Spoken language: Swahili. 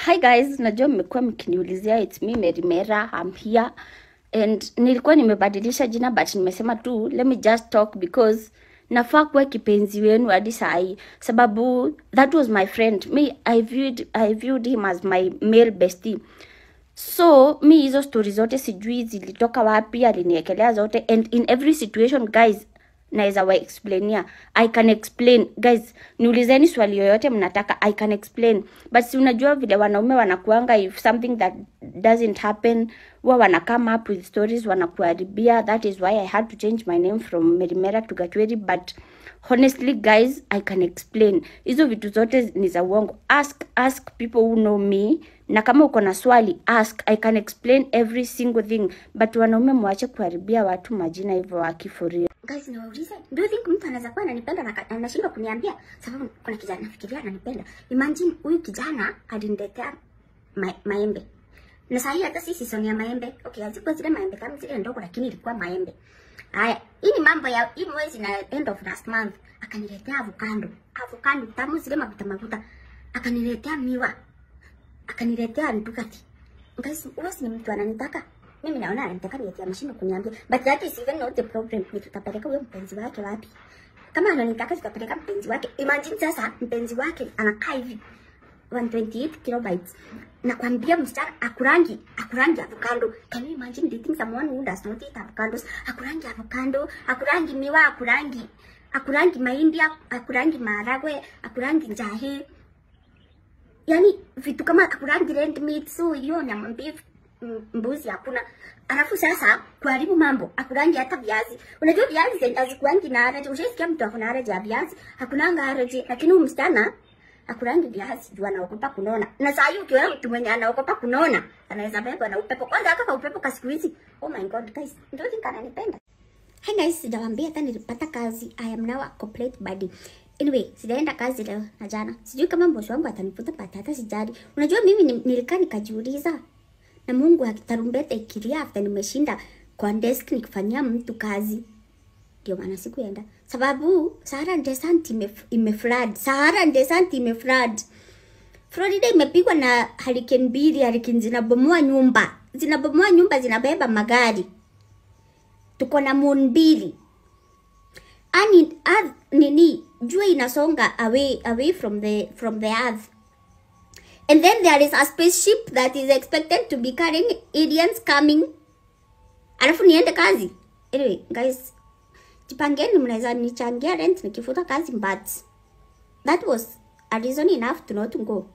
hi guys, najua mmekuwa mkiniulizia it's me Mary Mera, I'm here and nilikuwa nimebadilisha jina but nimesema tu let me just talk because nafaa kuwa kipenzi wenu hadi sahi, sababu that was my friend me I viewed, I viewed him as my male bestie so mi hizo stori zote sijui zilitoka wapi, aliniekelea zote and in every situation guys naweza wa explainia i can explain guys niulizeni swali yoyote mnataka i can explain but si unajua vile wanaume wanakuanga if something that doesn't happen huwa wana come up with stories wanakuharibia that is why i had to change my name from merimera to gatweri but honestly guys i can explain hizo vitu zote ni za uongo ask ask people who know me na kama uko na swali ask i can explain every single thing but wanaume mwache kuharibia watu majina hivyo wakifuria Guys, niwaulize, do you think mtu anaweza kuwa ananipenda na ka- anashindwa kuniambia sababu kuna kijana nafikiria ananipenda. Imagine huyu kijana aliniletea ma maembe. Na saa hii hata si season ya maembe. Okay, hazikuwa zile maembe kama zile ndogo lakini ilikuwa maembe. Haya, hii ni mambo ya hii mwezi na end of last month. Akaniletea avocado. Avocado tamu zile mafuta mafuta. Akaniletea miwa. Akaniletea ndukati. Guys, huyo si ni mtu ananitaka. Mimi naona ananitaka nieti ameshinda kuniambia. But that is even not the problem. Ni tutapeleka huyo mpenzi wake wapi? Kama ananitaka tutapeleka mpenzi wake. Imagine sasa mpenzi wake anakaa hivi 128 kilobytes. Nakwambia msichana akurangi, akurangi avocado. Can you imagine dating someone who does not eat avocados? Akurangi avocado, akurangi miwa, akurangi akurangi mahindi, akurangi maharagwe, akurangi njahi. Yani vitu kama akurangi red meat, so hiyo nyama mbivu m- mbuzi hakuna. Alafu sasa kuharibu mambo, akurangi hata viazi. Unajua viazi zenye hazikuangi na allergy. Ushaisikia mtu akona allergy ya viazi? Hakunanga allergy, lakini huyu msichana akurangi viazi juu anaogopa kunona. Na saa hii ukiona mtu mwenye anaogopa kunona, anaweza bebwa na upepo. Kwanza haka ka upepo ka siku hizi. Oh my god guys, ndio think ananipenda. Hi guys, sijawaambia hata nilipata kazi. I am now a complete body. Anyway, sijaenda kazi leo na jana. Sijui kama bosi wangu atanifuta but hata sijali. Unajua mimi ni- nilikaa nikajiuliza na Mungu akitarumbeta ikilia after nimeshinda kwa desk nikifanyia mtu kazi. Ndio maana sikuenda. Sababu Sahara Desert ime, ime flood. Sahara Desert ime flood. Florida imepigwa na hurricane mbili, hurricane zinabomoa nyumba. Zinabomoa nyumba, zinabeba magari. Tuko na moon mbili. Ani earth, nini jua inasonga away away from the from the earth and then there is a spaceship that is expected to be carrying aliens coming alafu niende kazi anyway guys jipangeni mnaweza nichangia rent nikifuta kazi but that was a reason enough to not go